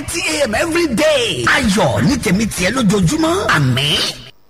thirty a.m. every day. ayọ̀ ní tèmi tiẹ̀ lójoojúmọ́ àmín.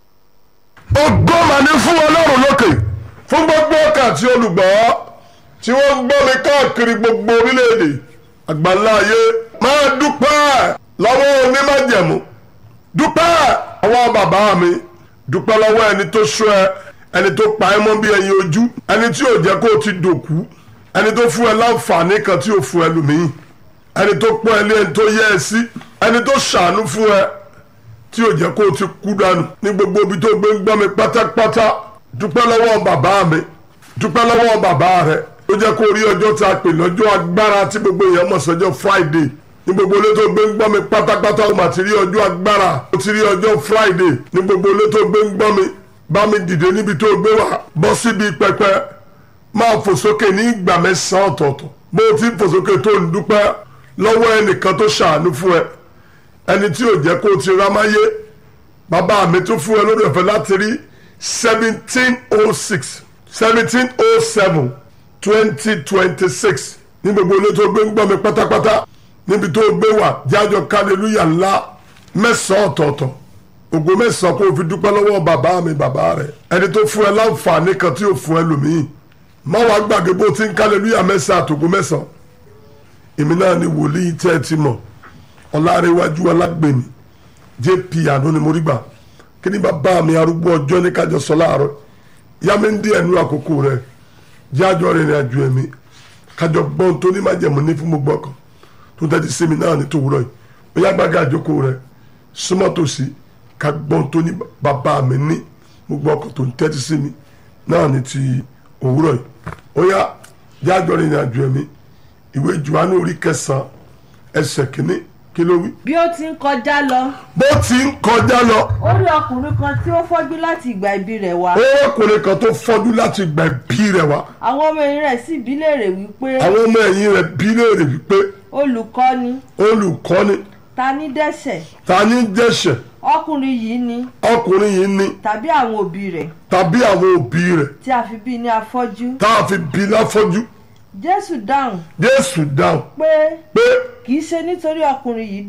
ògo mà ní fún ọlọ́run lókè fún gbogbo ọkà àti olùgbọ́ tí wọ́n ń gbọ́ mi káàkiri gbogbo orílẹ̀-èdè àgbáńlá ayé máa dúpẹ́ lọ́wọ́ onímájẹ̀mú dúpẹ́ lọ́wọ́ bàbá mi dúpẹ́ lọ́wọ́ ẹni tó ṣọ́ ẹ ẹni tó pa ẹ́ mọ́ bí ẹyin ojú ẹni tí ò jẹ́ kó o ti dòkú ẹni tó fún ẹ láǹfààní kan tí ò fún ẹ lòmíì ẹni tó pọ́n ẹ lé ẹni tó yẹ ẹ sí ẹni tó ṣàánú fún ẹ tí ò jẹ́ kó o ti kú dànù ní gbogbo ibi tó gbé ń gbọ́ mi pátápátá dúpẹ́ lọ́wọ́ bàbá mi dúpẹ́ lọ́wọ́ bàbá rẹ ó jẹ́ kó o rí ọjọ́ tá a pè lọ́jọ́ agbára tí gbogbo èèyàn mọ̀ sọ́jọ́ Friday ní gbogbo ilé tó gbé ń gbọ́ mi pátápátá o mà ti rí ọjọ́ agbára o ti rí ọjọ́ Friday ní gbogbo ilé tó gbé ń gbọ́ mi bá mi dìde níbi tó gbé wá bọ́ síbi pẹpẹ máa fò sókè ní ìgbà mẹ́sàn-án ọ̀tọ̀ọ̀tọ̀ bó o ti ń fò sókè tó ń dúpẹ́ lọ́wọ́ ẹnìkan tó ṣàánú fún ẹ ẹni tí ò jẹ́ kó o ti rámáyé bàbá mi tún fún ẹ lórí ọ̀fẹ́ láti rí seventeen oh six seventeen oh seven twenty twenty six ní gbogbo ilé tó gbé ń gbọ́ mi pátápátá níbi tó gbé wà jájọ kálẹ́lúyà ńlá mẹ́sàn-án ọ̀tọ̀ọ̀tọ̀ ògo mẹ́sàn-án kó o fi dúpẹ́ lọ́wọ́ bàbá mi bàbá rẹ̀ ẹni tó fún ẹ láǹfààní kan tí ò fún ẹ lòmíì má wàá gbàgbé bó ti ń kálẹ́lúyà mẹ́sàn-án àtògo mẹ́sàn-án èmi náà ni wòlíì tẹ́ ẹ ti mọ̀ ọlárẹ̀wájú alágbèmí jp àánú ni mo rí gbà kí ni bàbá mi arúgbó ọjọ́ ní kájọ sọ láàárọ̀ yá mi ń dí ẹnu àkókò rẹ̀ jẹ́ àjọ rìnrìn àjò ẹ̀mí kájọ gbọ́n tó ní májẹ̀mú ní fún gbogbo ọkàn tó tẹ́tí sí mi náà ní tòwúrọ̀ yìí ó yá gbàgà àjókòó rẹ̀ súnmọ́ tòsí ká gbọ́n tó ní bàbá mi ní gbogbo ọkàn tó ń tẹ́tí sí mi náà ní ti òwúrọ̀ yìí ó yá jẹ́ àjọ rìnrìn àjò ẹ̀mí ìwé Jòhánù orí kẹsàn-án ẹsẹ̀ kìíní kí ló wí. bí ó ti ń kọjá lọ bó ti ń kọjá lọ ó rí ọkùnrin kan tí ó fọ́jú láti ìgbà ìbí rẹ̀ wá ọkùnrin kan tó fọ́jú láti gba ẹbí rẹ̀ wá àwọn ọmọ ẹ̀yìn rẹ̀ sì bí léèrè wípé àwọn ọmọ ẹ̀yìn rẹ̀ bí léèrè wípé olùkọ́ni olùkọ́ni ta ní dẹ́ṣẹ̀ ta ní dẹ́ṣẹ̀ ọkùnrin yìí ni ọkùnrin yìí ni tàbí àwọn òbí rẹ̀ tàbí àwọn òbí rẹ̀ tí a fi bí ní afọ́jú tá a fi bí láfọ́jú jésù dáhùn Jésù dáhùn pé pé kì í ṣe nítorí ọkùnrin yìí